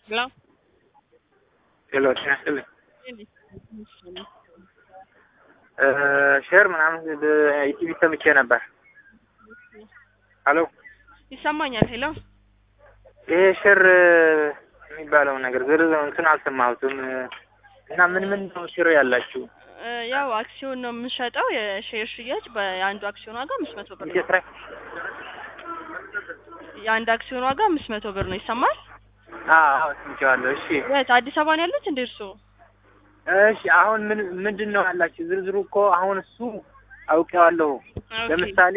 Hello? ሄሎ ጤና ይስጥልኝ። ሼር ምናምን ኢቲቪ ሰምቼ ነበር። ሄሎ ይሰማኛል። ሄሎ ይሄ ሼር የሚባለው ነገር ዝርዝር እንትን አልሰማሁትም እና ምን ምን ነው ሼር ያላችሁ? እ ያው አክሲዮን ነው የምንሸጠው። የሼር ሽያጭ በአንዱ አክሲዮን ዋጋ አምስት መቶ ብር ነው። እየስራ የአንድ አክሲዮን ዋጋ አምስት መቶ ብር ነው። ይሰማል? አዎ ሰምቼዋለሁ። እሺ የት አዲስ አበባ ነው ያሉት እንደ እርስዎ? እሺ አሁን ምን ምንድን ነው ያላችሁ? ዝርዝሩ እኮ አሁን እሱ አውቄዋለሁ። ኦኬ። ለምሳሌ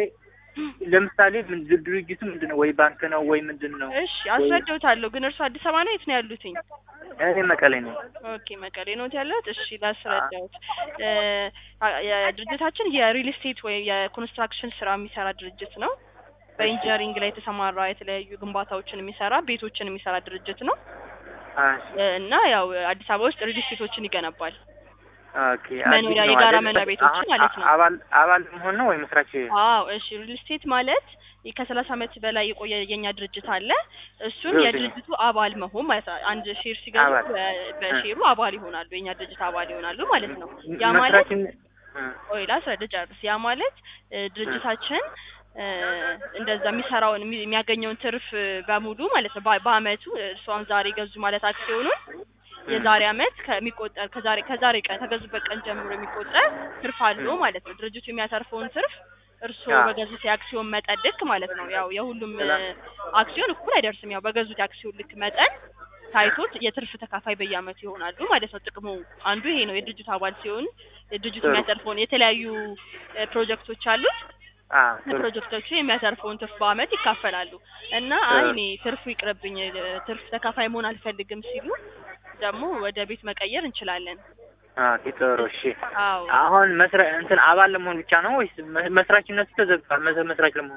ለምሳሌ ምን ድርጅቱ ምንድን ነው? ወይ ባንክ ነው ወይ ምንድን ነው? እሺ አስረዳውታለሁ። ግን እርስዎ አዲስ አበባ ነው የት ነው ያሉትኝ? እኔ መቀሌ ነኝ። ኦኬ መቀሌ ነው ያሉት። እሺ ላስረዳውት። እ አ- የድርጅታችን የሪል ስቴት ወይ የኮንስትራክሽን ስራ የሚሰራ ድርጅት ነው። በኢንጂነሪንግ ላይ የተሰማራ የተለያዩ ግንባታዎችን የሚሰራ ቤቶችን የሚሰራ ድርጅት ነው እሺ እ እና ያው አዲስ አበባ ውስጥ ሪል ስቴቶችን ይገነባል። ኦኬ። መኖሪያ አዲስ ነው የጋራ አይደል? መኖሪያ ቤቶችን አሁን ማለት ነው። አባል አባል መሆን ነው ወይ መስራች? አዎ እሺ ሪል ስቴት ማለት ከሰላሳ ዓመት በላይ የቆየ የኛ ድርጅት አለ። እሱን ሪል የድርጅቱ አባል መሆን ማለት ነው። አንድ ሼር ሲገዙ አባል። በ- በሼሩ አባል ይሆናሉ። የኛ ድርጅት አባል ይሆናሉ ማለት ነው። ያ ማለት መስራችን እ ቆይ ላስረዳ ጨርስ። ያ ማለት እ ድርጅታችን እ እንደዛ የሚሰራውን የሚ- የሚያገኘውን ትርፍ በሙሉ ማለት ነው በ- በአመቱ እርሷን ዛሬ ገዙ ማለት አክሲዮኑን የዛሬ አመት ከሚቆጠር ከዛሬ ከዛሬ ቀን ከገዙበት ቀን ጀምሮ የሚቆጠር ትርፍ አለው ማለት ነው። ድርጅቱ የሚያተርፈውን ትርፍ እርስዎ አዎ። በገዙት የአክሲዮን መጠን ልክ ማለት ነው። ያው የሁሉም እ ሰላም። አክሲዮን እኩል አይደርስም። ያው በገዙት የአክሲዮን ልክ መጠን ታይቶት የትርፍ ተካፋይ በየአመቱ ይሆናሉ ማለት ነው። ጥቅሙ አንዱ ይሄ ነው። የድርጅቱ አባል ሲሆን የድርጅቱ ጥሩ። የሚያተርፈውን የተለያዩ እ ፕሮጀክቶች አሉት። አ ጥሩ ፕሮጀክቶቹ የሚያተርፈውን ትርፍ በአመት ይካፈላሉ እና አይ እኔ ትርፉ ይቅርብኝ እ ትርፍ ተካፋይ መሆን አልፈልግም ሲሉ ደግሞ ወደ ቤት መቀየር እንችላለን። ኦኬ ጥሩ እሺ። አዎ አሁን መስራ እንትን አባል ለመሆን ብቻ ነው ወይስ መ- መስራችነቱ ተዘግቷል? መስ- መስራች ለመሆን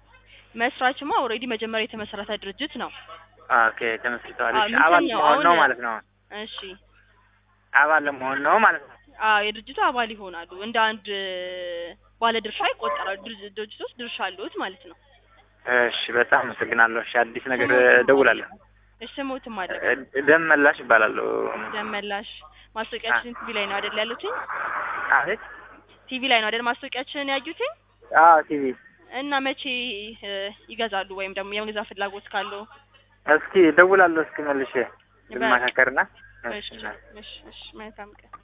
መስራችማ ኦልሬዲ መጀመሪያ የተመሰረተ ድርጅት ነው። ኦኬ ተመስርተዋል። አዎ፣ እሺ ምንድን አባል ነው ለመሆን ነው አሁን- ማለት ነው። እሺ አባል ለመሆን ነው ማለት ነው። አዎ የድርጅቱ አባል ይሆናሉ። እንደ አንድ ባለ ድርሻ ይቆጠራሉ። ድርጅ- ድርጅቱ ውስጥ ድርሻ አለዎት ማለት ነው። እሺ በጣም አመሰግናለሁ። እሺ አዲስ ነገር እደውላለሁ። እሺ ስሞትም አለ እ- ደም መላሽ እባላለሁ። ደመላሽ ማስታወቂያችን ቲቪ ላይ ነው አይደል ያሉትኝ? አቤት ቲቪ ላይ ነው አይደል ማስታወቂያችንን ያዩትኝ? አዎ ቲቪ እና መቼ እ ይገዛሉ ወይም ደግሞ የመግዛት ፍላጎት ካለው እስኪ እደውላለሁ። እስኪ መልሼ በቃ። ልማካከርና እሺ እሺ እሺ መልካም ቀን